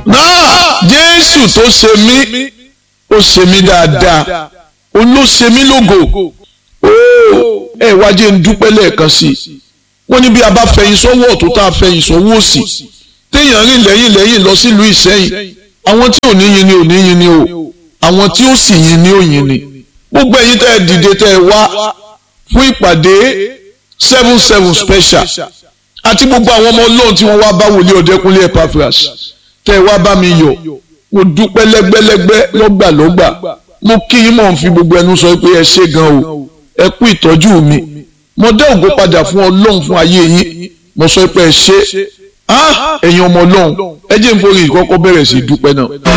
náà jésù tó ṣe mí ó ṣe mí dáadáa ó ló ṣe mí lógo ó ẹ wá jẹ́ ń dúpẹ́ lẹ́ẹ̀kan sí i wọ́n ní bí a bá fẹ̀yìn sọ́wọ́ ọ̀tún tá a fẹ̀yìn sọ́wọ́ òsì téèyàn rìn lẹ́yìn lẹ́yìn lọ sílùú ìsẹ́yìn àwọn tí ò ní yin ni ò ní yin ni o àwọn tí ó sì yin ni ò yin ni gbogbo ẹ̀yin tẹ́ ẹ dìde tẹ́ ẹ wá fún ìpàdé seven seven special àti gbogbo àwọn ọmọ ọlọ́run tí wọ́n wá bá wòlíì ọ̀dẹ́kúnlé Epaphras tẹ́ ẹ wá bá mi yọ̀ mo dúpẹ́ lẹ́gbẹ́lẹ́gbẹ́ lọ́gbàlọ́gbà mo kí yín mọ̀ ń fi gbogbo ẹnu sọ pé ẹ ṣé gan o ẹ kú ìtọ́jú mi mo dá ògo padà fún ọlọ́run fún ayé yín mo sọ pé ẹ ṣé ẹ̀yin ọmọ ọlọ́run ẹ jẹ́ n forí ìkọ́kọ́ bẹ̀rẹ̀ sí dúpẹ́ náà.